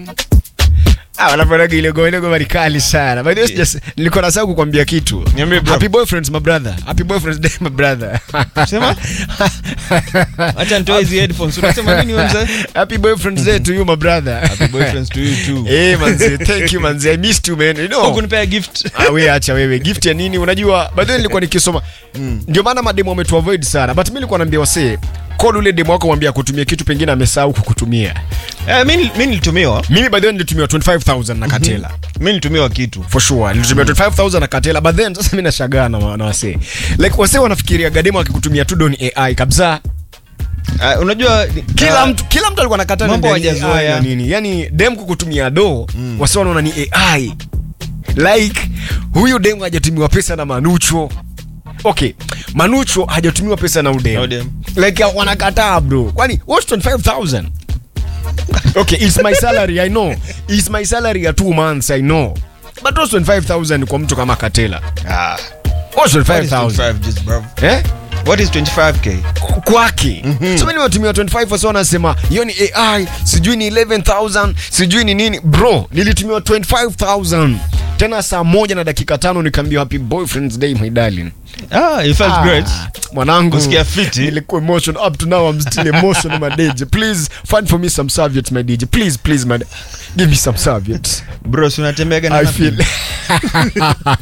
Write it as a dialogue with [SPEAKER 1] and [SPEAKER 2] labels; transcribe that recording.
[SPEAKER 1] Ah, wanaponaga ile goma ile goma ni kali sana. By the way, sijas- nilikuwa nasahau kukwambia kitu.
[SPEAKER 2] Niambie, bro.
[SPEAKER 1] Happy boyfriends my brother. Happy boyfriends day my brother.
[SPEAKER 2] Sema? Acha nitoe hizi headphones. Unasema nini wewe mzee?
[SPEAKER 1] Happy boyfriends day to you my brother.
[SPEAKER 2] Happy boyfriends to you too.
[SPEAKER 1] Eh, manzi, thank you manzi. I missed you man. You know.
[SPEAKER 2] Hukunipea gift.
[SPEAKER 1] Ah, we acha wewe gift ya nini unajua by the way nilikuwa nikisoma ndio maana mademo wametu avoid sana but mimi nilikuwa naambia wasee call ule demo wako mwambie kutumia kitu pengine amesahau kukutumia
[SPEAKER 2] Eh, mimi mimi nilitumiwa.
[SPEAKER 1] mimi by the way nilitumiwa 25000 na katela
[SPEAKER 2] Mimi nilitumiwa kitu.
[SPEAKER 1] for sure nilitumia 25000 na katela but then sasa mimi nashangaa na, na wasee like wasee wanafikiria gademo akikutumia tu don AI kabisa
[SPEAKER 2] Ah, unajua
[SPEAKER 1] kila
[SPEAKER 2] ah,
[SPEAKER 1] mtu kila mtu alikuwa anakataa
[SPEAKER 2] Mambo
[SPEAKER 1] ni AI
[SPEAKER 2] hawajazoea.
[SPEAKER 1] na nini yani dem kukutumia do mm. wasee wanaona ni AI like huyu dem hajatumiwa pesa na manucho okay manucho hajatumiwa pesa na udem
[SPEAKER 2] Na udem.
[SPEAKER 1] like wanakataa bro kwani what's 25000 okay it's my salary i know it's my salary ya two months i know but what's 25000 kwa mtu kama katela
[SPEAKER 2] Ah.
[SPEAKER 1] what's
[SPEAKER 2] What is
[SPEAKER 1] 25000
[SPEAKER 2] 25 just bro?
[SPEAKER 1] eh
[SPEAKER 2] What is 25k?
[SPEAKER 1] kwake mm-hmm. so mimi nimetumia 25 so wanasema hiyo ni ai sijui ni 11000 sijui ni nini bro nilitumiwa 25000 tena saa moja na dakika tano nikaambia happy boyfriends day my darling
[SPEAKER 2] Ah, you felt
[SPEAKER 1] Ah,
[SPEAKER 2] great.
[SPEAKER 1] mwanangu
[SPEAKER 2] Kusikia fiti.
[SPEAKER 1] nilikuwa emotion up to now i'm still emotional my DJ please find for me some serviettes my DJ please please my give me some serviettes
[SPEAKER 2] Bro, si unatembeaga na
[SPEAKER 1] i
[SPEAKER 2] napkin?
[SPEAKER 1] feel